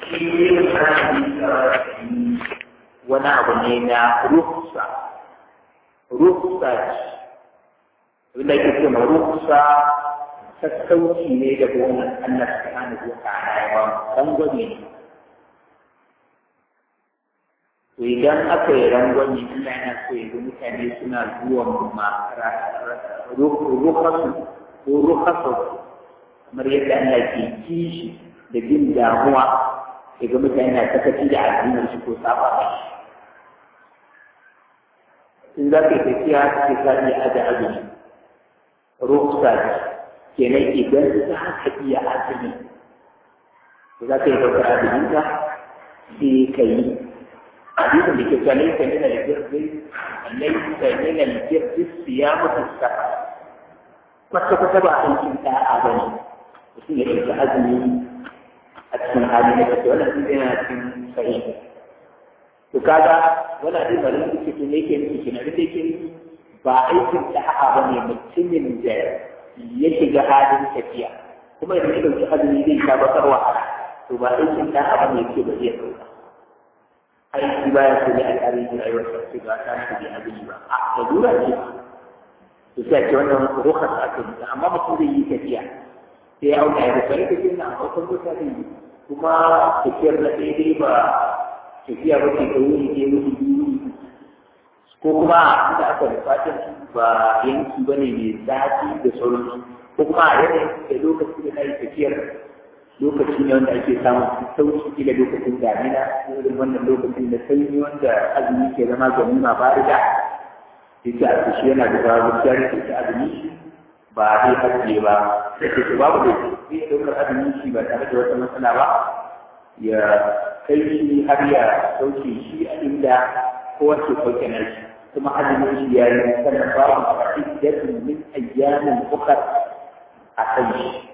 wani abu ne na rufsa rufsa wanda ke ce ma rufsa sassauci ne da gonan Allah subhanahu wa ta'ala ya ba rangwame ne to idan aka yi rangwame Allah yana so ya ga mutane suna zuwa ma rukasu ko rukasu kamar yadda Allah ke kishi da jin damuwa ya ga mutane na sakaci da addinin shi ko saba ba in za ka yi tafiya ka ka iya aje azumi ruksa kenan idan za ka iya azumi za ka yi ɗaukar azuminka sai ka yi hadisin da ke cewa laisa min al-birri laisa min al-birri siyamu as-safar kwata kwata ba aikin da'a bane mutum ya ɗauki azumi a cikin hali na kace wannan sun yana cikin sahihi to kaga wannan abin da nan suke ne yake nufi kenan da yake ba aikin da'a bane mutumin da ya shiga halin tafiya kuma idan ya ɗauki azumi zai sha bakar wahala to ba aikin da'a bane yake ba zai ɗauka aiki baya so ne a tarihin rayuwar sa ce ba ta shi da abin ba a da dura ce to sai ce wannan rukhas aka yi amma mutum zai yi tafiya sai ya auna ya rufe ne tafiya na akwai mota zai yi kuma tafiyar na daidai ba tafiya ba ce ta wuri ne wuri biyu ko kuma inda aka da fatan ba yanki ba ne mai zafi da sauransu ko kuma a yanayin da lokacin da na yi tafiyar lokaci ne wanda ake samun sauki kila lokacin damina irin wannan lokacin da sanyi wanda azumi ke zama ganima ba da yake a shi yana da zawo gaskiya ne ke azumi shi ba zai haske ba sai ke babu da zai ɗaukar azumi shi ba tare da wata matsala ba ya kai shi har ya sauke shi a inda kowace sauke na shi kuma azumin shi ya yi sannan babu a cikin min ayyamin ukar a kan shi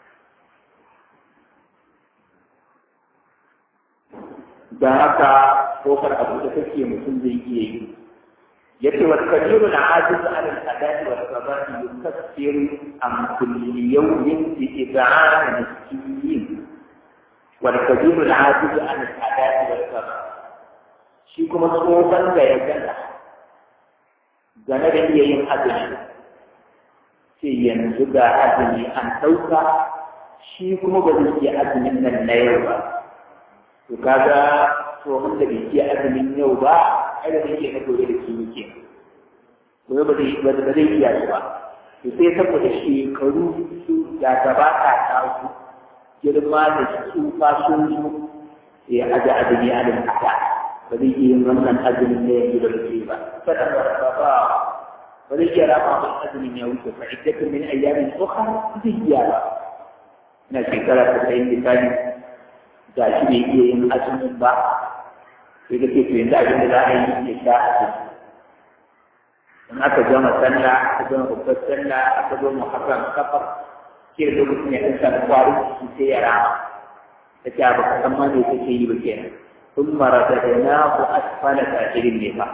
da haka kofar abu da kake mutum zai iya yi yace wa kabiru na ajiz ala al-adati wa sabati yukaffiru an kulli yawmin bi id'an miskin wa kabiru na ajiz ala al-adati wa sabati shi kuma tsohon da ya gana game da iya yin azumi sai yanzu ga azumi an ɗauka shi kuma ba zai iya azumin nan na yau ba to kaga tsohon da bai iya azumin yau ba ai da zai iya na gobe da shi yake gobe ba zai ba zai iya shi ba to sai saboda shekaru su da gaba ta tasu girma da tsufa sun zo ya aje azumi a nan haka ba zai iya yin wannan azumin da yanzu da muke ba kada ba ba ba ba zai iya rama ba azumin ya wuce fa iddatun min ayyamin ukhra zai iya ba na shekara ta sai misali ga shi bai iya yin azumin ba sai ka ce to yanzu abin da za a yi ya sha azumi in aka gama sallah aka gama babbar sallah aka zo muharram kafar ke da lokacin ya ɗan samu kwarin jiki sai ya rama ta ce ba ka san ma me kake yi ba kenan ثم رددناه أسفل سافلين لها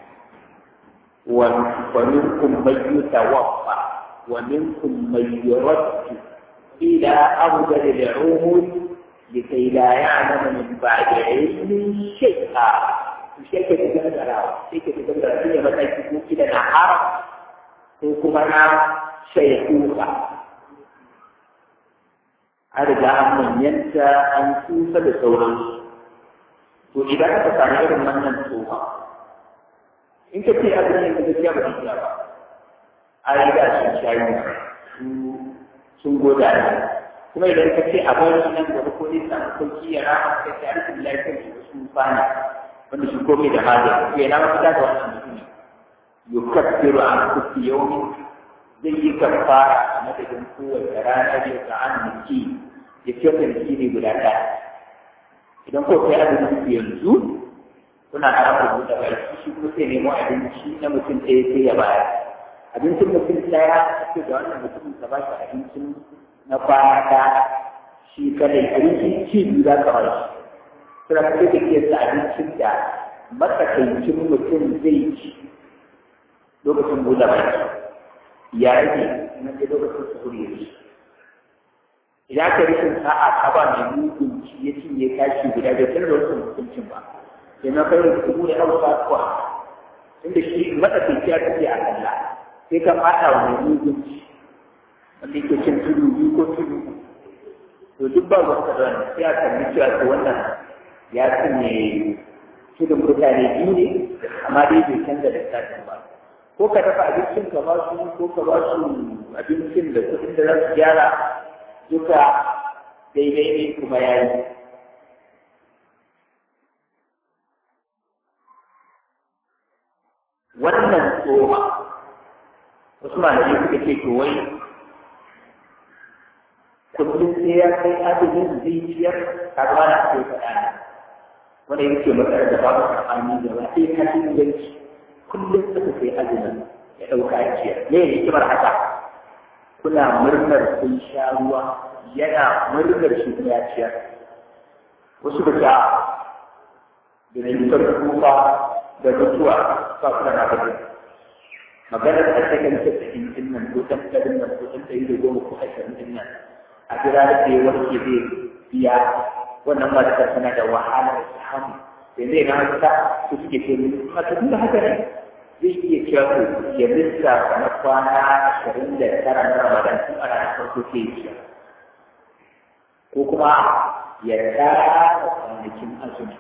ومنكم من يتوفى ومنكم من يرد إلى أرذل العمر لكي لا يعلم من بعد علم شيئا شيء تتجدر شيء تتجدر فيه مثلا تكون كده نهار وكما شيخوخة أرجع من ينسى أن توفى بصورة to idan aka samu irin wannan tsoha in ka ce abin yin gaskiya ba zai ba a yi da sun shayi sun goda ne kuma idan ka ce abin nan gaba ko ne samu sauki ya rama ka ce arzikin lafiyar shi wasu fana wanda shi komai da hali to yana mafita da wannan mutum yukaffiru an kufi yaumi zai yi kafara a madadin kowace rana da ta an miki ya ce ka miki ne guda ɗaya idan ko kai abinci yanzu kuna harafin buɗe baki shi ko sai nemo abinci na mutum ɗaya sai ya bayar abincin mutum ɗaya ake da wannan mutum ka ba shi abincin na kwana ɗaya shi kadai abincin ci biyu za ka ba shi suna kai da ke sa abincin da matsakaicin mutum zai ci lokacin buɗe baki ya rage na ce lokacin su kuri idan ka rikin sa'a ka ba mai mugun abinci ya cinye kashi guda da tare da wasu hukuncin ba sai na kai da kubu da hausa kuwa tunda shi matsakaici ya kace a kalla sai ka fada wa mai mugunci wanda yake cin tudu biyu ko tudu to duk ba wata da wannan sai a kalli cewa to wannan ya cinye tudun mutane biyu ne amma dai bai canza da lissafin ba ko ka dafa abincin ka ba su ko ka ba su abincin da kuɗin da za su gyara duka daidai ne kuma ya yi wannan tsoma wasu malamai suka ce to wai kullum sai ya kai adadin zai ciyar karuwa na ake faɗa ne wanda yake matsalar da babu saɓani da ba sai ka inganci kullum suka kai azumin ya ɗauka a ciyar me ne hikimar haka kuna murnar kun sha ruwa yana murnar shi ya ciyar wasu da ta da cutar kufa da mutuwa ba su da na gaba maganar da ta kan tattakin din nan ko tattalin nan ko tattalin da goma ko ashirin din nan a jira da ya warke zai biya wannan matar tana da wahalar samu da zai na haka su suke ce mata tun da haka ne zai iya cewa ko ya lissafa na kwana ashirin da tara na ramadan tun a ranar farko ke yi ko kuma ya tsara kwanakin azumi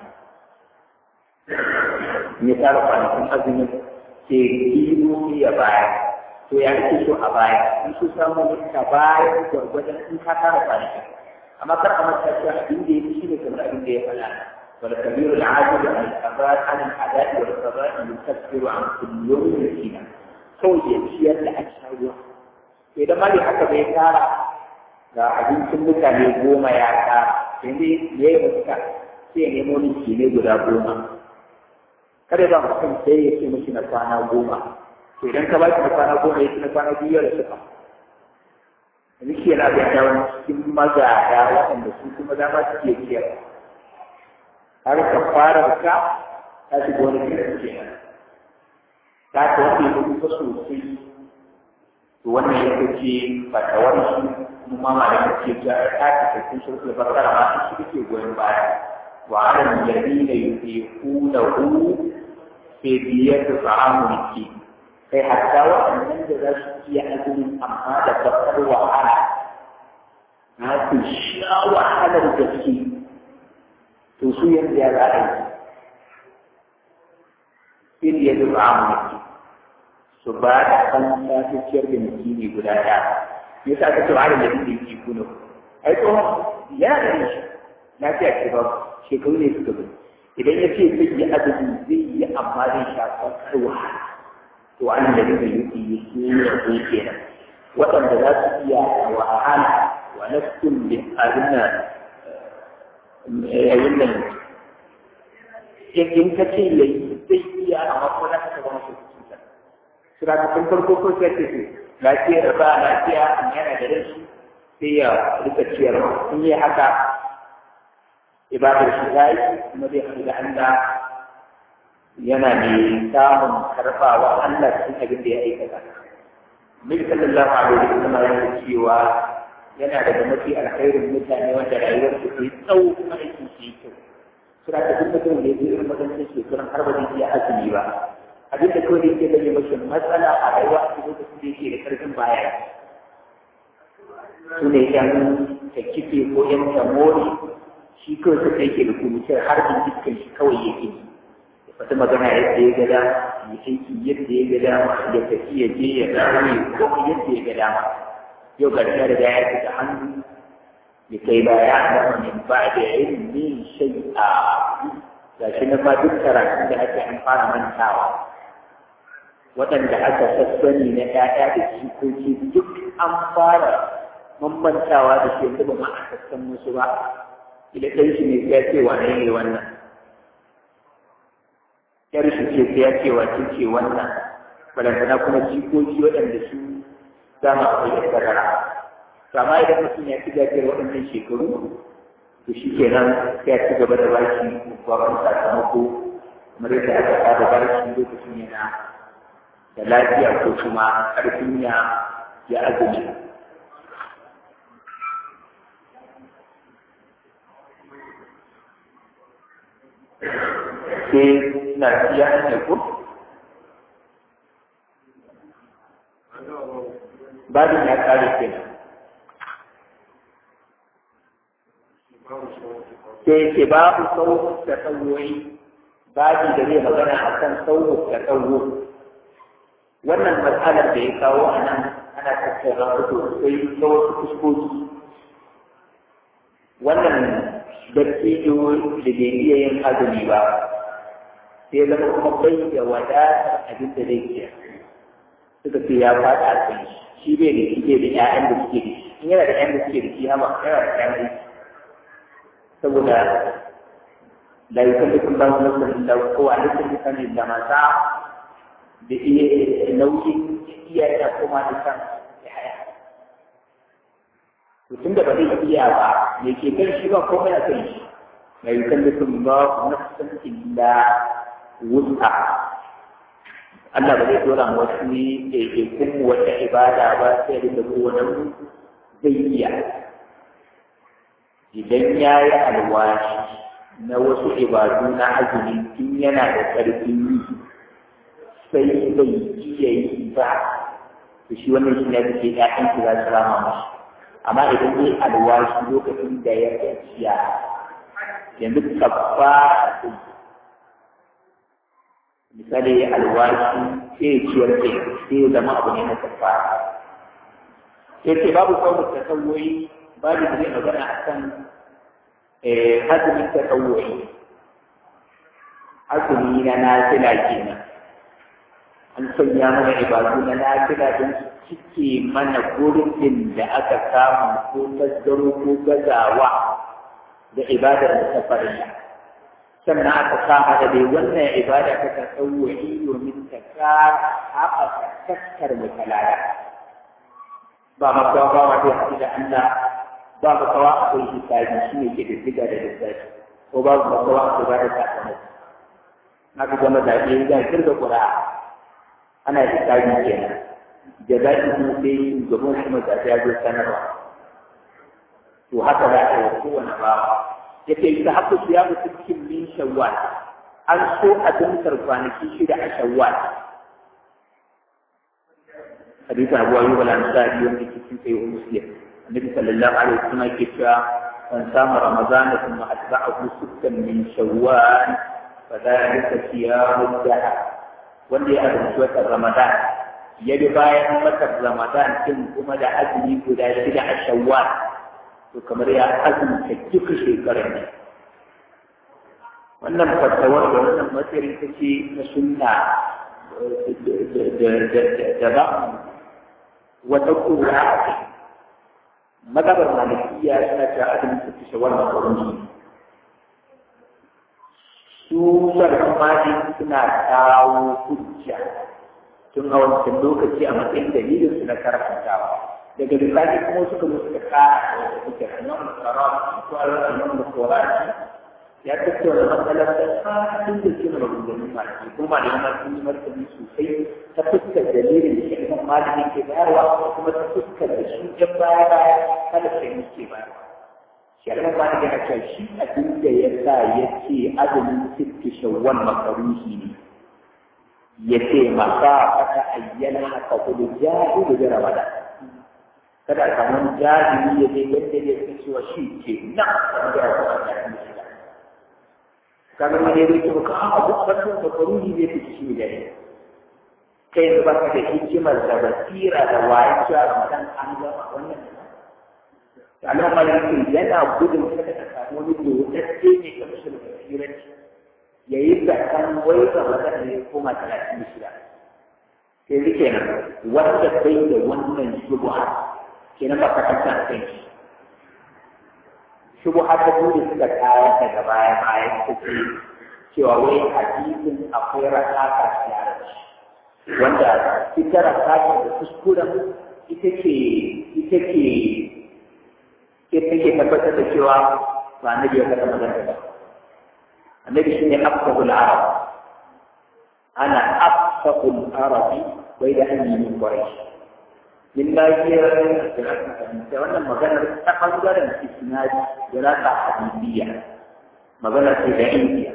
ya tsara kwanakin azumin ke biyu ya baya to ya ake so a baya in su samu ka baya gwargwadon in ka tara kwanakin amma kar a manta cewa abin da ya fi shi ne kamar abin da ya faɗa wal kabiru al-ajibu an al-qabar an al-adai wal qabar yukaffiru an kulli yawmin miskina kawai ya ciyar da aka ruwa idan ma bai haka bai tara ga abincin mutane goma ya tara yanzu ya yi mutuka sai ya nemo miki ne guda goma kada ba mutum sai ya ce mishi na kwana goma to idan ka ba shi na kwana goma ya ce na kwana biyu da suka yanzu shi yana da yawan cikin magada waɗanda su kuma dama su ke ciyar har ka fara ka ta shiga wani kiran kenan ta ta wanda ya kuka sosai to wannan ya kace fatawar shi kuma malamin ce ta ta ta cikin shirku da bakara ma shi kake goyon baya wa ala alladhina yuqinuhu fi diyati ta'amul miskin kai hatta waɗannan da za su iya azumin amma da bakar wahala na su sha wahalar gaske to su yanzu ya za a yi sai ya zuba amurki su ba da kan ta ciyar da mutumi guda ɗaya ya sa ka ce wa da yake yi kuno ai tsohon ya da shi lafiya ce ba shekaru ne suka bi idan ya ce zai yi azumi zai yi amma zai sha bakar wahala to an da duka yuki yake ne kenan waɗanda za su iya wahala wa nafsun bi arina yayin nan in ka ce yayi zai iya amma ko za ka zama su cuta sura ta tun farko ko sai ce lafiya ba lafiya amma yana da rashi sai ya rika ciyarwa in yi haka ibadar shi ta yi kuma zai haɗu da Allah yana mai samun karfawa Allah cikin abin da ya aikata. Nabi sallallahu alaihi wa sallam yana cewa yana daga mafi alkhairin mutane wanda rayuwar su ke tsawo kuma aikin su yi kyau. Sura ta duk mutum da ya zo irin makarantar shekarun har ba zai iya azumi ba. Abin da kawai yake gane mashi matsala a rayuwa a cikin lokacin da yake da karfin baya. Su ne yan ta kife ko yan tamori shi kawai suka yake da kuruciyar harbin dukkan shi kawai yake yi. wata magana yadda ya ga dama ya aiki yadda ya ga dama ya tafi ya je ya dawo ya kuma yadda ya ga dama yau ga ta da ya fita hannu ya kai ba ya zama min ba da ilmi shay'a ga shi na ma duk karatun da ake an fara mantawa waɗanda aka sassani na ƴaƴa da jikoki duk an fara mamantawa da shi yanzu ba ma a sassan musu ba idan ɗan shi ne ya ce wane ne wannan yar shi ce sai ya ce wa ce wannan balantana kuma jikoki waɗanda su za mu akwai da sarara to amma idan mutum ya ci gajiyar waɗannan shekaru to shi kenan sai ya ci gaba da bashi babban sakamako kamar yadda aka saba bashi lokacin yana da lafiya ko kuma ƙarfin ya ya azumi sai na siya ne ko babin ya kare kenan sai ke babu sauhun da tsawoyi babi da zai magana a kan sauhun da tsawo wannan matsalar da ya kawo a nan ana tattara wasu sai ta wasu fuskoki wannan dattijo da bai iya yin azumi ba sai zama kuma bai da wadatar abin da zai iya suka ce ya faɗa a kan shi bai da shi bai da ƴaƴan da suke da shi in yana da ƴaƴan da suke da shi hama yana da ƴaƴan da saboda la yukallifu Allahu nafsan illa wusaha laysa bi illa ma sa'a da iya nauyin iya ya koma da kan haya to tunda ba zai iya ba me ke kan shi ba komai a kan shi la yukallifu Allahu nafsan illa wusaha Allah ba zai dora mu wasu ɗaiɗaikun wata ibada ba sai da kowane zai iya idan ya yi alwashi na wasu ibadu na azumi tun yana da ƙarfin yi sai bai iya yi ba to shi wannan shi ne da ke ƴaƴan ki za su rama mashi amma idan zai alwashi lokacin da ya gajiya yanzu kabba misali alwashi sai ya ciyar da sai ya zama abu ne na kabba sai ce babu sauran tasawwoyi babu da zai magana a kan azumin tasawwoyi azumi na nafila kenan an sanya mana ibadu na nafila don su cike mana gurbin da aka samu ko tasgaro ko gazawa da ibadar da ta farilla sannan aka kama da dai wannan ibada ta tasawwuri domin ta kara haɓaka taskar mutalala ba makawa ba wato haɗu da Allah ba makawa akwai hisabi shi ne ke da diga da lissafi ko ba makawa akwai ba da sakamako haka gama zaɓe za a kirga ƙura ana hisabi kenan da za ki kuma sai shugaban kuma zaɓe ya zo sanarwa to haka za a yi kowane bawa yake ta haku ya mutu cikin min shawwal an so a dimsar kwanaki shida a shawwal hadisi abu ayyub al-ansari wanda ke cikin sayyid muslim annabi sallallahu alaihi wasallam ke cewa man sama ramadan thumma atba'ahu sittan min shawwal fa dhalika siyamu dahr wanda ya azumci watan ramadan ya bi bayan watan ramadan din kuma da azumi guda shida a shawwal to kamar ya azumta duka shekarar ne wannan fatawar da wannan matsayin ta ce na sunna da ba wata kura a kai magabar malikiya suna ta azumin ta fi shawar makaruni su sarrafa mali suna kawo hujja tun a wancan lokaci a matsayin dalilin su na karantawa daga bisani kuma suka musu da kara da suke nan tsara ko nan da tsoraci ya tattauna matsalar da fadin da ke maganganun malami ko malaman sun yi martani sosai ta fuskar dalilin da shi imam malamin ke bayarwa kuma ta fuskar da shi jan baya baya kada sai mu ke bayarwa shi imam malamin yana cewa shi abin da ya sa ya ce azumin sitti shawwal makaruhi ne ya ce maka fata ayyana haka kudu jahilu da ramadan kada a samu jahili ya je yadda ya fi cewa shi ke nan wanda ya kuma ta yi shi kaga ma ne zai ka a abu a bakin makaruhi zai fi shi da ne kai yanzu ba ka da hikimar da basira da waye cewa ramadan an gama wannan Allah malaki yana gudun kada ka samu wani dodacce ne ka mishi da basiranci ya yi zakan wai ramadan ne koma talatin da shida sai rike nan wanda bai da wannan shubuha kenan ba ka kanta a kan shi shubu haka dole suka kawo daga baya baya suka ce cewa wai hadisin akwai rakaka tare da shi wanda ita rakaka da kuskuren ita ke ita ke ita ke tabbatar da cewa ba annabi ya kada magana ba annabi shine afsahul arab ana afsahul arabi bai da hanyar quraish min lafiyar da wannan maganar ta ɓangaren isnadi da rasa hadisiya magana ce da indiya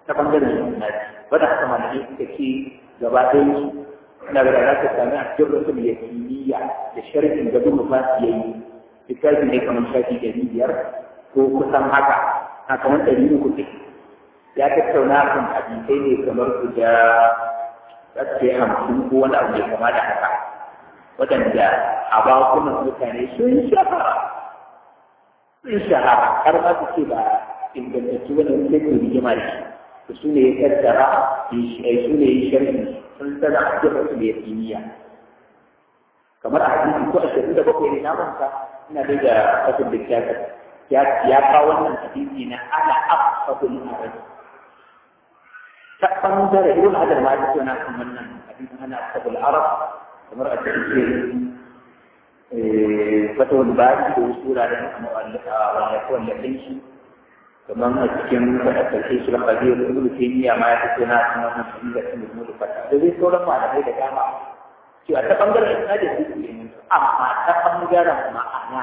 ta bangaren isnadi wanda haka malamai suka ce gaba ɗaya su ina ga za ka sami a cikin rasul ya kimiyya da sharhin da bin ba su yayi littafi ne kamar shafi ɗari biyar ko kusan haka a kamar ɗari uku ne ya tattauna kan hadisai ne kamar guda tsakke hamsin ko wani abu mai kama da haka waɗanda a bakunan mutane sun shahara sun shahara har ma su ce ba ingantattu wani wani sai rigima da shi su ne ya tattara su ne ya sharhi sun sana a cikin su ne ya kimiyya kamar a hadisi ko ashirin da bakwai ne na manta ina dai da fasin da kyakar ya kawo wannan hadisi na ana afsahul arabi ta ɓangare ibn hajar ma ya tona kan wannan hadisin ana afsahul arab kamar a cikin fatawar bari da wasu wuraren wallafin shi kamar a cikin karshe shi kan kabiyar ibn taymiya ma ya fito na kan wannan hadisi da ibn fata da zai sauran malamai da dama cewa ta bangaren isnadi su ne amma ta bangaren ma'ana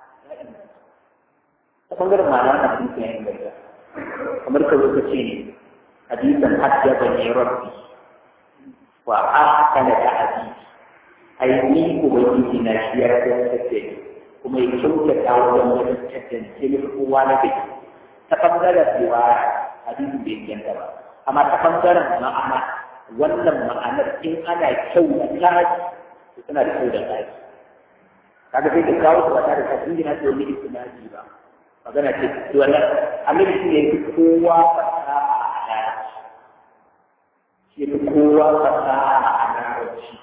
ta bangaren ma'ana na hadisi ya inganta kamar ka zo ka ce ne hadisan hajjaba ne rabbi wa ahsana ta hadisi ai ni ubangiji na shi ya tantance kuma ya kyautata wajen wajen tantance ni kowa na bai ta ɓangaren cewa hadisi bai inganta ba amma ta ɓangaren ma'ana wannan ma'anar in ana kyau da tsari suna da kyau da tsari kaga sai ka kawo su ba tare da kafin gina da wani istinadi ba magana ce wannan annabi shi ne fi kowa fasaha a larabci shi fi kowa fasaha a larabci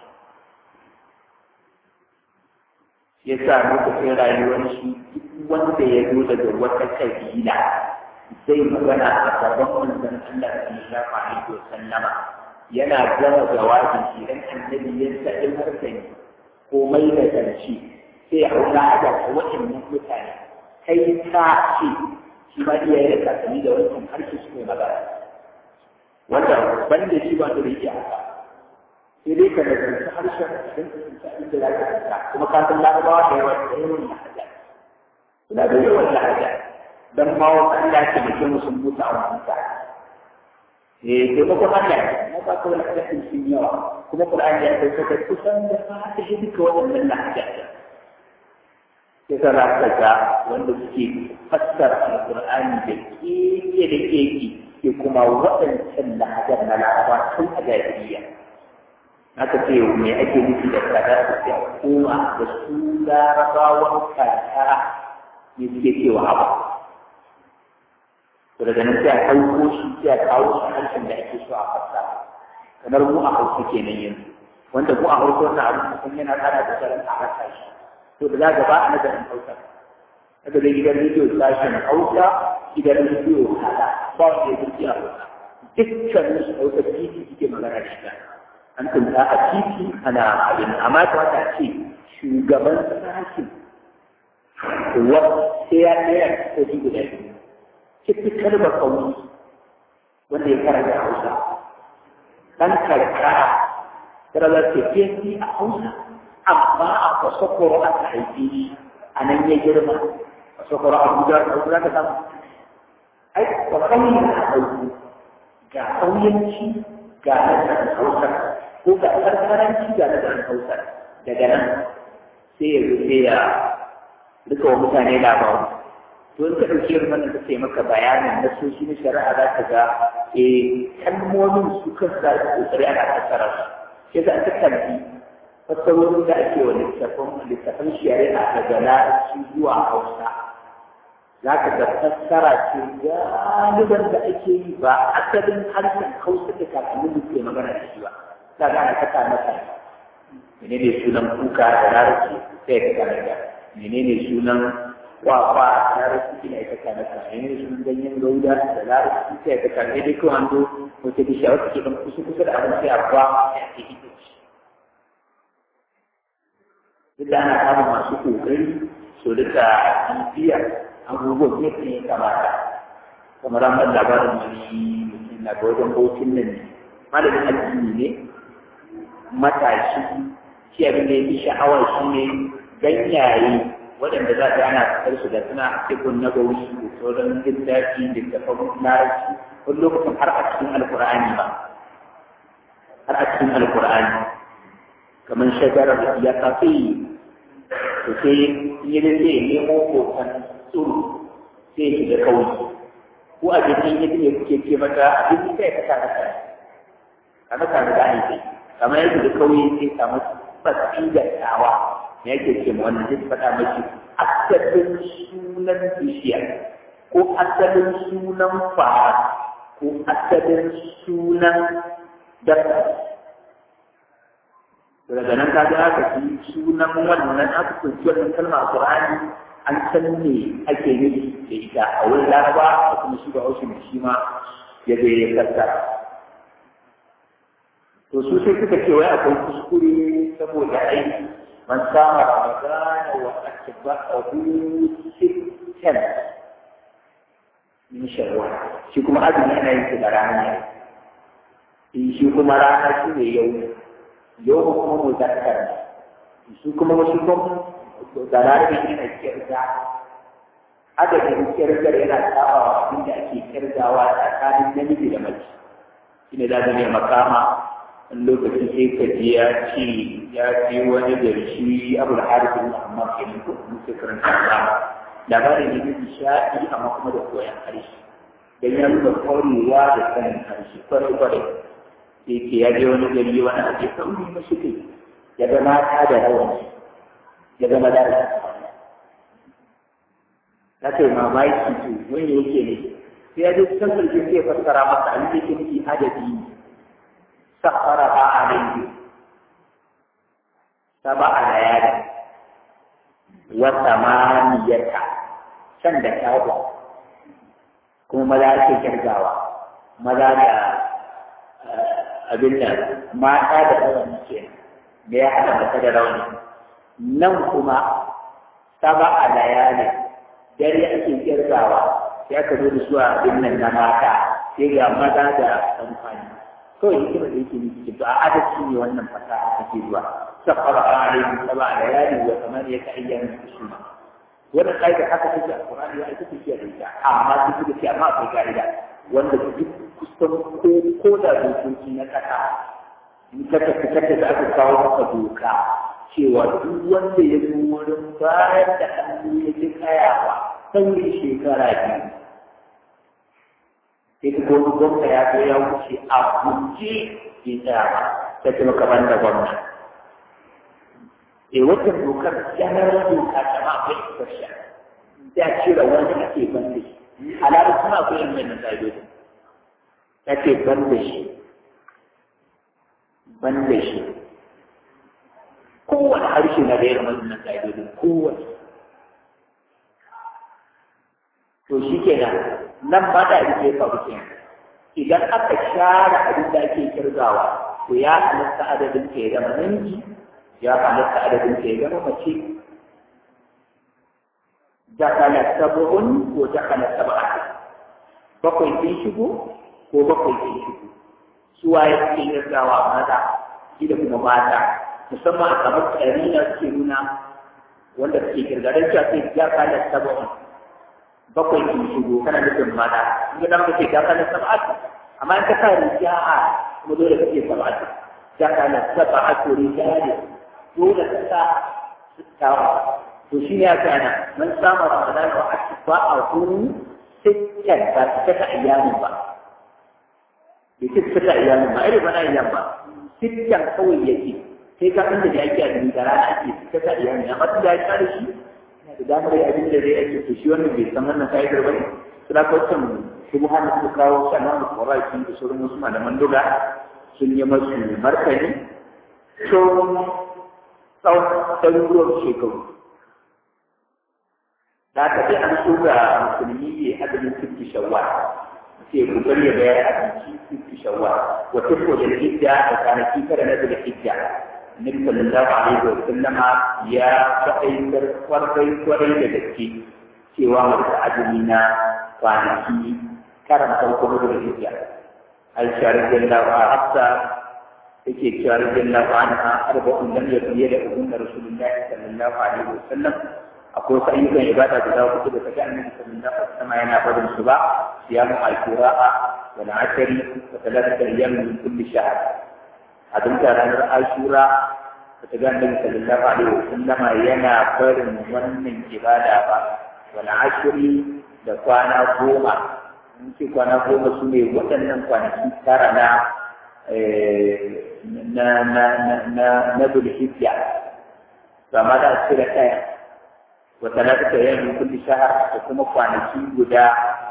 ya sa lokacin rayuwar shi duk wanda ya zo daga wata kabila zai magana a gaban manzon Allah sallallahu alaihi wa sallama yana gama jawabin shi dan annabi ya sa in harsani ko mai da karshe sai a wani ada ta waɗannan mutane kai ka ce shi ma iya yin kasani da wancan harshe su ne magana wanda ban da shi ba da yake haka sai dai ka nazarci harshen don ka tsinci abin da za ka tsinta kuma ka san larabawa da yawa da yawan lahaja suna da yawan lahaja dan ma wa Allah ke da kuma sun mutu a wannan sa eh sai ba kuma Allah na ba ka wani hadisi sun yawa kuma Qur'ani ya kai saka kusan da fa ta shi duka wannan lahaja sai ka rasa ga wanda suke fassara Al-Qur'ani da keke da keke ke kuma waɗancan lahajar na laraba tun a jahiliya aka ce me ake nufi da kada da sai a koma da su larabawan karkara ne suke cewa abu to daga nan sai a ɗauko shi sai a kawo shi harshen da ake so a fasa kamar mu a hausa kenan yanzu wanda mu a hausa wannan abu kusan yana tsara da tsarin a rasa shi to da za ga ba a nazarin hausa daga da gidan rediyo sashen hausa gidan rediyo kaza ba wanda ya zuci a hausa dukkanin su hausa titi suke magana da shi an tunta a titi ana abin amma ta wata ce shugaban sashen wa sai ya ɗaya ko shi guda biyu cikin ba kauni wanda ya karanta hausa ɗan karkara tara za ta fi a hausa amma a kwasokoro aka haife shi a nan ya girma kwasokoro a guda za ka samu ai kwa kauye na hausa ga kauyanci ga nazarin hausa ko ga karkaranci ga nazarin hausa daga nan sai ya rufe ya duka wa mutane labaru to in ka ɗauki irin wannan kace maka bayanin na soshi na shari'a za ka ga eh kalmomin su kan za su kokari ana fassara su sai za ka kalli fassarorin da ake wa littafin littafin shari'a daga larabci zuwa hausa za ka ga fassara ce galiban da ake yi ba asalin harshen hausa da kakannin da ke magana da shi ba za ka ana kasa masa menene sunan kuka da larabci sai ka karanta menene sunan kwakwa da larabci ne ka karanta menene sunan ganyen gauda da larabci sai ka karanta dai kawai an zo wata bishiya wata ke kan kusa kusa da abin sai a ba ya ke ita ce duk da ana samun masu kokari su duka bibiya abubuwan yadda ya kamata kamar an ban labarin wani mutum na ga wajen bautin nan ne malamin addini ne matashi shi abin da ya fi sha'awa shi ne ganyaye waɗanda za ta ana fitar su da suna cikin na gauri da sauran littafi da tafan larabci wani lokacin har a cikin alkur'ani ba har a cikin alkur'ani kamar shagarar ya kafi to sai yi da sai nemo hoton tsuru sai ya shiga kauye ko a jikin yadda ne kuke ce mata abin sai ka sa masa ka masa da gane sai kamar yadda da kauye sai samu fatsi da tsawa me yake ce ma wannan zai faɗa miki asalin sunan bishiya ko asalin sunan fara ko asalin sunan dabba daga nan ka ga aka fi sunan wannan aka kunci wannan kalma a Qur'ani an san me ake nufi da ita a wurin Laraba da kuma shi ba Hausa shi ma ya je ya fassara to su sai suka ce wai akwai kuskure saboda aiki man sama ramadana wa atba'ahu sittan min shawwal shi kuma azumi ana yin shi da rana ne shi kuma rana shi ne yau yau kuma muzakkar shi kuma wasu kuma da rana yana kirga adadin kirgar yana tsabawa abin da ake kirgawa tsakanin namiji da mace shi ne za ne makama wani lokaci sai ka je ya ce ya ce wani da shi abu da harifin amma ke nan ko muke karanta ba labarin ne da nishaɗi amma kuma da koyan harshe dan ya nuna kwarewa da sanin harshe kwarai kwarai sai ke ya je wani gari wani ake sauri mashi kai ya ga mata da rawani ya ga maza da na kai mamaki to wani yake ne sai ya je can sarki sai fassara masa abin da yake nufi adadi ne سخرها عليه سبع ليال وثمانية شن da kyawu kuma maza ake kirgawa maza da abin da mata da rauni ke da ya haɗa mata da rauni nan kuma saba a layali dare ake kirgawa sai aka zo da su a abin nan na mata sai ga maza da amfani kawai hikima da yake nufi to a adalci ne wannan fasaha take zuwa safara alaihi saba layali wa thamaniyata ayyamin husuma wannan kaida haka take a Qur'ani ya ita take da ita amma duk da cewa amma akwai kaida wanda duk kusan ko ko da dokoki na kasa in ka tafi kake da aka kawo maka doka cewa duk wanda ya zo wurin bayar da hannu ya ji kayawa saurin shekara biyu sai ka wani gwamna ya zo ya wuce a guje bai tsaya ba sai kuma kamar da gwamna eh wata dokar janar doka ta ma akwai exception ya cire wani ake ban da shi alaƙa kuma akwai yin mai na ƙa'idodi ya ce ban da shi ban da shi kowane harshe na da irin wannan ƙa'idodin kowane to shi kenan nan ba da ake faru kenan idan aka share abin da ake kirgawa to ya halatta adadin ke zama namiji ya halatta adadin ke zama mace dakala sab'un ko dakala sab'at bakwai sun shigo ko bakwai sun shigo su waye suke kirgawa maza shi da kuma mata musamman a kamar tsari na suke nuna wanda suke kirga don cewa sai dakala sab'un bakwai sun shigo kana nufin mata in ga nan kake da kana sab'atu amma in ka sa rija'a kuma dole kake sab'atu da kana sab'atu rijali dole ka sa sittawa to shi ne ya kana man sama ramadan wa atba a hu sittan ba ta ta ayyamin ba bai ce ta ta ayyamin ba irin bana ayyan ba sittan kawai yake sai ka inda da yake a da rana ake ta ta ayyamin amma tun da ya kare shi da damar yi abin da zai ake to shi wannan bai san wannan ka'idar ba ne su da kawacin shubuhan da suka kawo sannan da kwaraki da sauran wasu malaman duga sun yi masu martani tsohon tsawon ɗaruruwan shekaru da aka sai an so ga musulmi ya adadin fifi shawwal sai kokari ya bayar abinci fifi shawwal wata ko da hijja da kwanaki tara na da hijja Nabi sallallahu alaihi wa sallama ya faɗaitar kwarai kwarai da gaske cewa masu azumi na kwanaki karan farko na da hijja. Aisha radiyallahu anha hafsa take cewa radiyallahu anha arba'un lam yakun da ubun rasulullahi sallallahu alaihi wa sallam akwai wasu ayyukan ibada da za ku da kaga annabi sallallahu alaihi wa sallam yana barin su ba siyamu al-qira'a والعشر وثلاثة أيام من كل شهر أدمت على عاشوراء فتجاه النبي صلى الله عليه وسلم ينا فرن من عبادة والعشر لقوانا قوما ممكن قوانا قوما سنة وطنن قوانا ترى na na na na na na zulhijja kama da cire ɗaya wata na ta yin kulli shahar da kuma kwanaki guda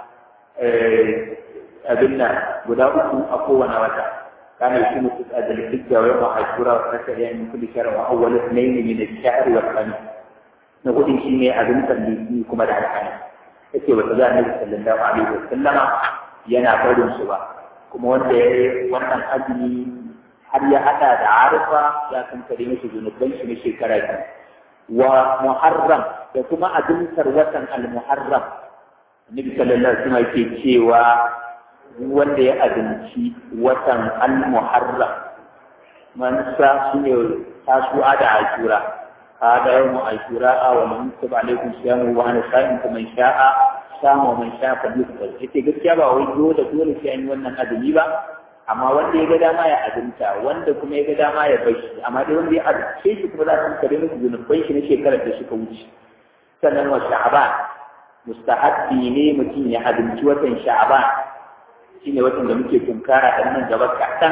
abin nan guda uku a kowane wata كان يكون في ذي الحجة ويوم عاشوراء وثلاثة أيام من كل شهر وأول اثنين من الشهر والخميس نقول إن شيء أبن تنبيه كما دعا الخميس إتي وتجاه النبي صلى الله عليه وسلم ينا قول سوا كما وانت وانا أجني har ya hada da arifa ya kan kare mishi zunuban shi na shekara biyu wa muharram da kuma azumtar watan al-muharram annabi sallallahu alaihi wasallam yake cewa wanda ya azumci watan al-muharram man sa shine tasu'a da ashura hada yawm ashura wa man kutaba alaikum siyamu wa ana sa'im kuma sha'a sama man sha'a fa yusbal yace gaskiya ba wai dole dole sai an yi wannan azumi ba amma wanda ya ga dama ya azumta wanda kuma ya ga dama ya bar shi amma dai wanda ya azumce shi kuma za su kare musu zunuban shi na shekarar da suka wuce sannan wa sha'ban mustahabbi ne mutum ya azumci watan sha'ban shine watan da muke tunkara da nan gaba kaɗan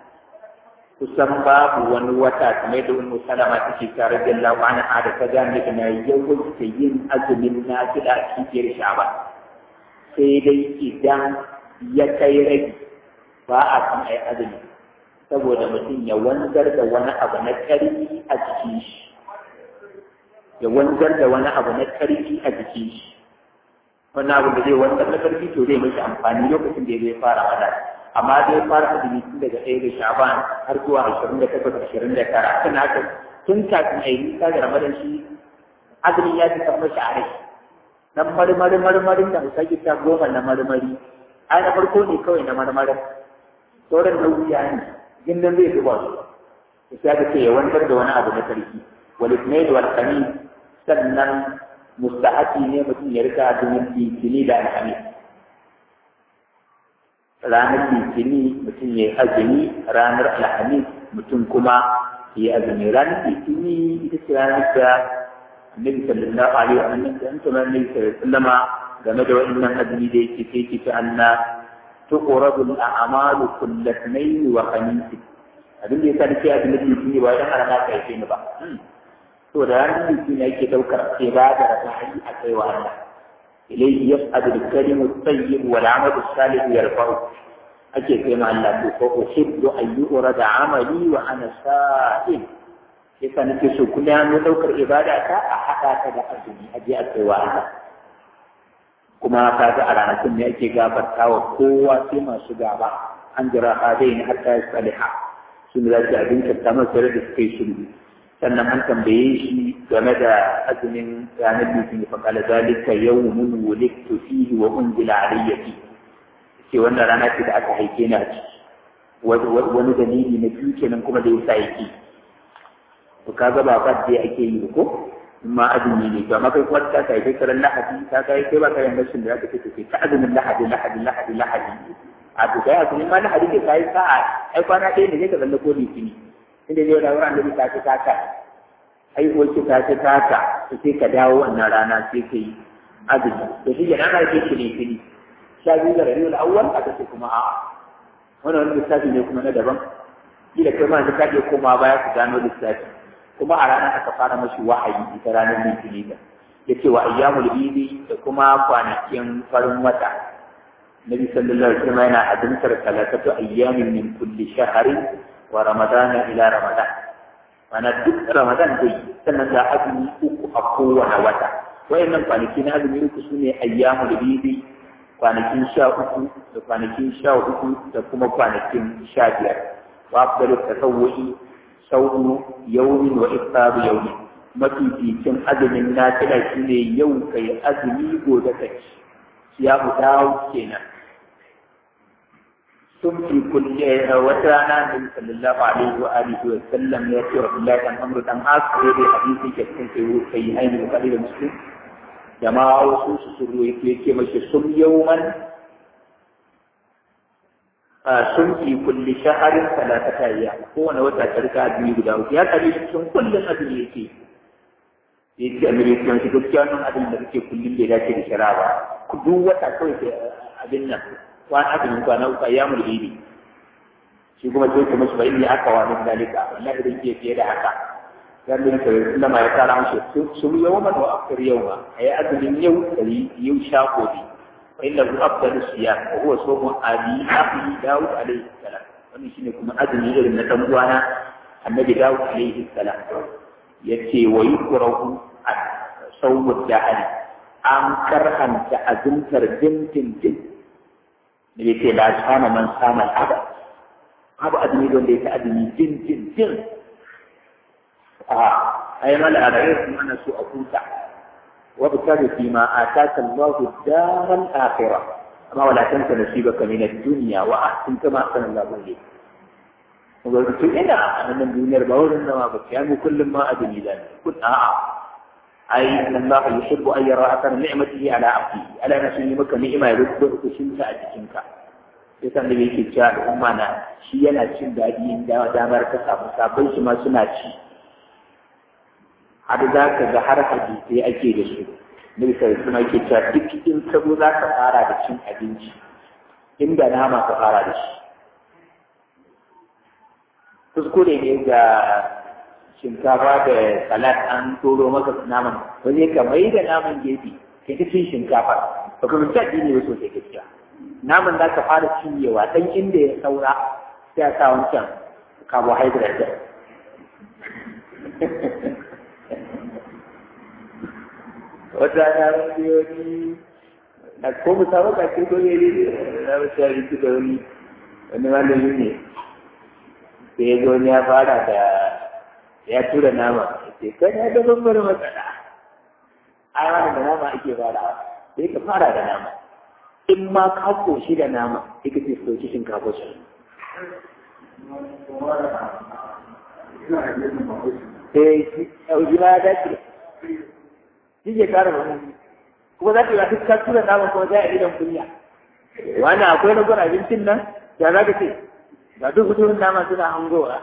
kusan babu wani wata kamar da wani salama take tare da Allah wa ana da ta gane da na yawaita yin azumin na fila a cikin sha'ban sai dai idan ya kai rage ba a san ai azumi saboda mutum ya wanzar da wani abu na ƙarfi a jikin shi ya wanzar da wani abu na ƙarfi a jikin shi wannan abu da zai wanzar da ƙarfi to zai mashi amfani lokacin da zai fara hada amma zai fara azumi tun daga ɗaya da shaban har zuwa ashirin da takwas ashirin da tara tun haka tun kafin a yi nisa da ramadan shi azumi ya fi kan mashi a rai nan marmari marmarin da musa ta goma na marmari ai na farko ne kawai na marmarin sauran nauyi ne gindin zai zuba su sai aka ce ya wanzar da wani abu na sarki wal ismail wal khamis sannan mustahabi ne mutum ya rika azumin litini da alhamis ranar litini mutum ya yi azumi ranar alhamis mutum kuma ya yi azumi ranar litini ita ce ranar da annabi sallallahu alaihi wa sallam da antum annabi sallallahu alaihi wa sallama game da wannan azumi da yake sai ki ta anna tuqradu al-a'malu kull ithnayn wa khamis abin da yasa nake azumi litini ba dan ana ka yi ni ba to da ranar litini yake daukar ibada da sa'i a kai wa Allah ilayhi yas'adu al-kalimu at-tayyib wal 'amalu as-salih yarfa'u ake kai ma Allah to ko uhibbu an yurada 'amali wa ana sa'im yasa nake so kullum an daukar ibada ta a haɗa ta da azumi a je a kai wa Allah kuma ka ga a ranakun ne ake gafarta wa kowa sai masu gaba an jira hadai ne har ta yi saliha sun za su abin kyauta masu da suka yi sulhu sannan an tambaye shi game da azumin ranar litinin fa kala zalika yawmun wulidtu fihi wa unzila alayya fi ce wannan rana ce da aka haife ni a ciki wani dalili na biyu kenan kuma da yasa yake to kaga ba fa dai ake yi ko ma azumi ne to amma kai kuma ta kai kai karan lahadi ta kai kai ba kai rashin da zaka ce ta azumin lahadi lahadi lahadi lahadi a to kai azumi ma lahadi ne kai sa'a ai kwana ɗaya ne ka zalla ko litini inda ne rawar annabi ta ce ta ka ai ko ce ta ce ta ka to sai ka dawo wannan rana sai kai azumi to shi ya rana ke shi litini sha biyu da rabiul awwal aka ce kuma a'a wannan wani lissafi ne kuma na daban kila kai ma ka je koma baya ku gano lissafi kuma a ranar aka fara mashi wahayi ita ranar litini da ya ce wa ayyamul bidi da kuma kwanakin farin wata nabi sallallahu alaihi wasallam yana azumtar talatatu ayyamin min kulli shahrin wa ramadana ila ramadan mana duk ramadan dai sannan da azumi uku a kowane wata wayannan kwanaki na azumi uku sune ayyamul bidi kwanakin sha uku da kwanakin sha uku da kuma kwanakin sha biyar wa afdalu tasawwu'i sau'u yaumin wa iftaru yaumi mafificin azumin nafila shine yau kai azumi gobe ka ci ya dawo kenan sun fi kulle wata rana da sallallahu alaihi wa alihi wa sallam ya ce wa Abdullahi dan Amr dan As ko dai hadisi ke cikin sai kai ainihin Bukhari da Muslim jama'a wasu su suru yake yake mashi sun yauman sun fi kulli shaharin talatata ya kowane wata tarka biyu guda uku ya kare cikin kullum abin da yake ya ce american shi gaskiya wannan abin da kake kullum bai dace da shara ba ku duk wata kawai ke abin nan kwana abin kwana uku ya mulki shi kuma sai ku musu bai aka wa min dalika wallahi idan ke fiye da haka dan din ka inda ma ya kara mushi sun yawma wa akthar yawma ay azumin yau dari yau sha gobe fa inna hu afdalu siyam wa huwa sawmu abi abi daud alayhi salam wannan shine kuma azumi irin na dan uwana annabi daud alayhi salam yace wa yukrahu sawmu dahali an karhanta azumtar dintin din ne yace la sama man sama al abu azumi wanda yake azumi din din din a ai mala a rayuwar kuma ana so a huta wa bitabi fi ma ataka Allah daral akhirah amma wala tansa nasibaka min ad-dunya wa ahsin kama ahsana Allah ilayk kuma to ina a nan duniyar ba wurin nama ba ya mu kullum ma azumi da kun a'a ai Allah yuhibbu an yara athara ni'matihi ala abdihi ala nasu maka ni'ima ya rubuta kushinta a jikinka sai san da yake cewa al'umma na shi yana cin daɗi in da damar ka samu sabon shi ma suna ci har za ka ga har hadisai ake da su nabi sai kuma yake cewa duk in ka zo za ka fara da cin abinci inda nama ka fara da shi kuskure ne ga shinkafa da salat an toro maka naman wani ka mai da naman gefe ka ci cin shinkafa ba ka mutu addini ba sosai gaskiya naman za ka fara cinyewa dan inda ya saura sai a sa wancan carbohydrate wata na wani wani na ko mu samu ka ce ko ne na wasu abinci da wani wani malami ne sai ya zo ya fara da ya tura nama sai kan ya ga babbar matsala ai wani da nama ake fara sai ka fara da nama in ma ka koshi da nama sai ka ce soki shinkafa su sai yauji ma ya dace shi ke kara wani kuma za ka yi ka tura nama kuma za a idan kunya wani akwai ragon abincin nan da za ka ce ga duk huturin nama suna hangowa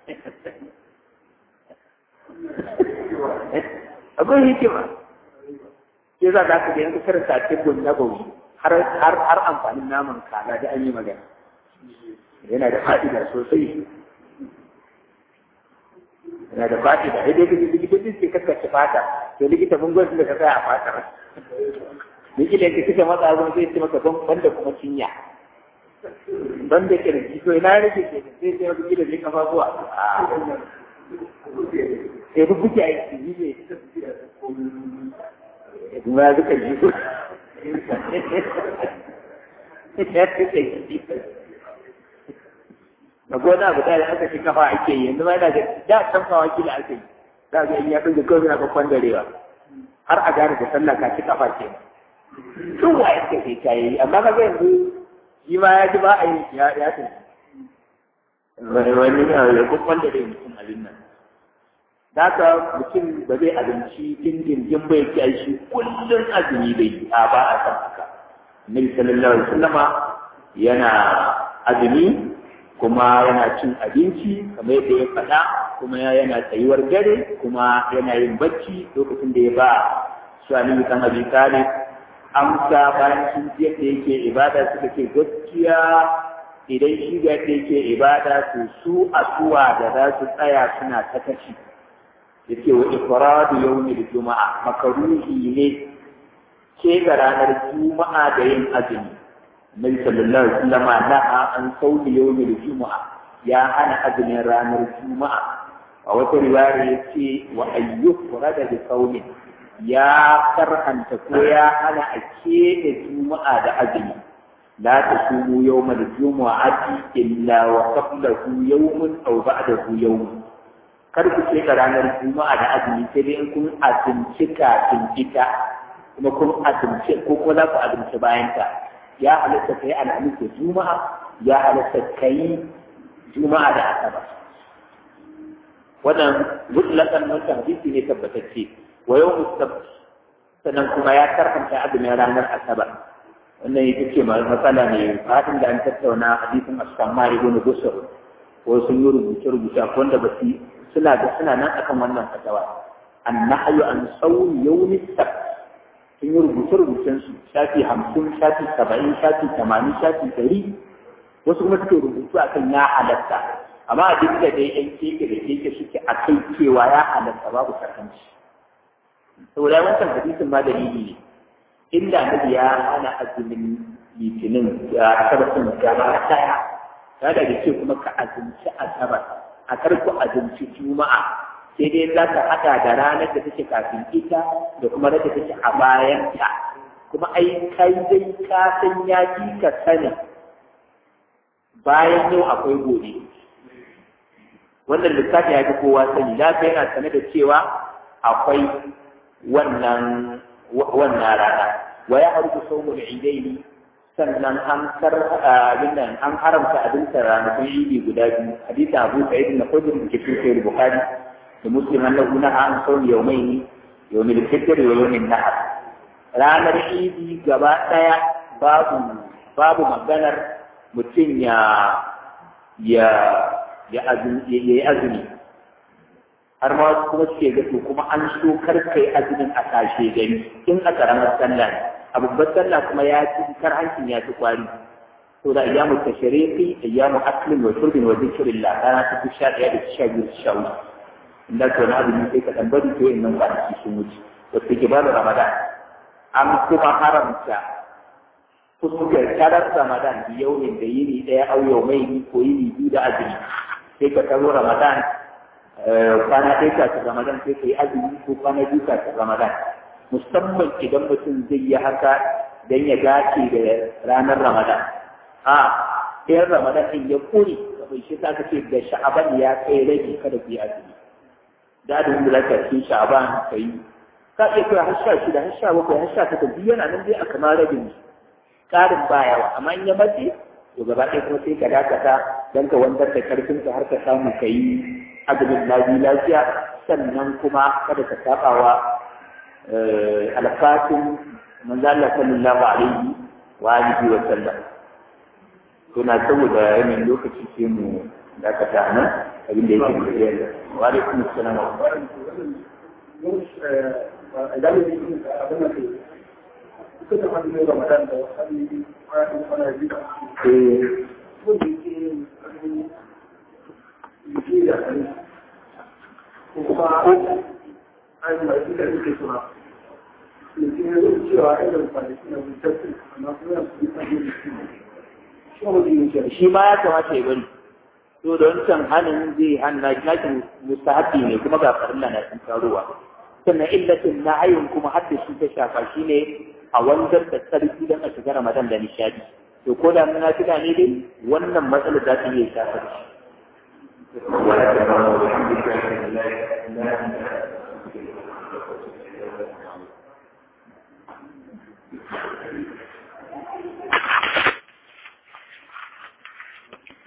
akwai hikima ke za ka ga yanzu karanta cikin na bauri har har har amfanin naman kaza da an yi magana yana da fa'ida sosai yana da fa'ida idan ka likitoci ke kaskace fata to likita mun gwada da ka tsaya a fatar likita ka kika matsa abin zai ce maka ban da kuma cinya ban da kirji to ina rage ke sai sai wani gida zai kafa zuwa sai duk buke aiki ne kuma ya zuka ji na gona abu da aka ci kafa ake yi yanzu ma yana da da can fa wakila ake yi za ga in ya ɗauke kawai na babban darewa har a gane da sallah ka ci kafa ke tun wa yake sai ka yi amma ka ga yanzu shi ma ya ji ba a yi ya ya tafi wani ya babban dare mutum abin nan da ka mutum ba zai abinci dindindin bai ci shi kullum azumi bai a ba a san haka Nabi sallallahu alaihi wasallama yana azumi kuma yana cin abinci kamar yadda ya faɗa kuma yana tsayuwar dare kuma yana yin bacci lokacin da ya ba su aliyu kan abi talib amsa bayan sun ji yadda yake ibada suka ce gaskiya idan shi ga yadda yake ibada to su asuwa da za su tsaya suna ta kashi yake wa ifradu yawmil juma'a makaruhi ne ke ga ranar juma'a da yin azumi Nabi sallallahu alaihi wasallam naha an sauli yawmil juma'a ya hana azumin ranar juma'a a wata riwaya yace wa ayyufrada bi sawmin ya karhanta ko ya hana a keɓe juma'a da azumi la tasumu yawmal jumu'ati illa wa qablahu yawmun aw ba'dahu yawmun kar ku ce ka ranar juma'a da azumi sai dai in kun azumci kafin ita kuma kun azumci ko kuma za ku azumci bayan ta ya halatta kai alhamis da juma'a ya halatta kai juma'a da asabar wannan mutlaqan wannan hadisi ne tabbatacce wa yawmus sabt sannan kuma ya karanta azumin ranar asabar wannan ita ce matsala ne fadin da an tattauna hadisin as-samma ibn busr ko sun yi rubuce rubuce wanda ba su suna da suna nan akan wannan fatawa annahyu an sawmi yawmi sabt sun yi rubuce rubucen su shafi hamsin shafi saba'in shafi tamanin shafi ɗari wasu kuma suke rubutu akan ya halatta amma a duk da dai yan keke da keke suke a kai cewa ya halatta babu sakanci saboda wancan hadisin ma dalili ne inda nabi ya hana azumin litinin ya tabbatin gaba daya ya daga ce kuma ka azumci asabar a karku azumci juma'a sai dai za ka haɗa da ranar da take kafin ita da kuma ranar da take a bayan ta kuma ai kai dai ka san ya ji ka sani bayan yau akwai gobe wannan lissafi ya fi kowa sani lafiya yana sane da cewa akwai wannan wannan rana wa ya harbu saumul idaini sannan an kar abin nan an haramta abin ta ranakun idi guda biyu hadisi Abu Sa'id na Khudri da cikin Sahih Bukhari da Muslim annahu naha an sawm yawmayn yawmil fitr wa yawmin nahar ranar idi gaba daya babu babu maganar mutum ya ya ya yi azumi har ma kuma suke ga to kuma an so kar kai azumin a kashe gari in a karamar sallah ne a babbar sallah kuma ya ci kar hancin ya ci kwari to da ayyamu tashriqi ayyamu aklin wa shurbin wa dhikrillah kana ta sha daya da sha biyu sha uku inda to na azumi sai ka tambari to innan kwanaki sun wuce wasu ke bada ramadan an kuma haramta fuskar tarar ramadan yaumin da yini daya au yaumai ko yini biyu da azumi sai ka taro ramadan kwana ɗaya kafin ramadan sai ka yi azumi ko kwana biyu kafin ramadan musamman idan mutum zai yi haka don ya dace da ranar ramadan a ɗayan ramadan ɗin ya kuri kafin shi ta ce da sha'aban ya kai rage kada ku yi azumi da da wanda zaka cikin sha'aban ka yi ka iya kai har sha shida har sha bakwai har sha takwas biyu yana nan dai a kamar rabin ƙarin bayawa amma in ya mace to gaba ɗaya kuma sai ka dakata don ka wanzar da karfinka har ka samu ka yi azumin lafi lafiya sannan kuma kada ka sabawa alfatin manzo Allah sallallahu alaihi wa alihi wa sallam to na saboda yanayin lokaci sai mu dakata nan abin da yake da yalla wa alaikum assalam wa shi ma ya kamata ya bari to da wancan hannun zai hanna nakin mustahabi ne kuma ga farilla na sun taruwa sannan illatin na hayun kuma hadda shi ta shafa shi ne a wanzar da tsarki don a shiga ramadan da nishadi to ko da muna tuna ne dai wannan matsalar za ta iya shafar shi ولا تكرهوا بحمدك لا اله الا انت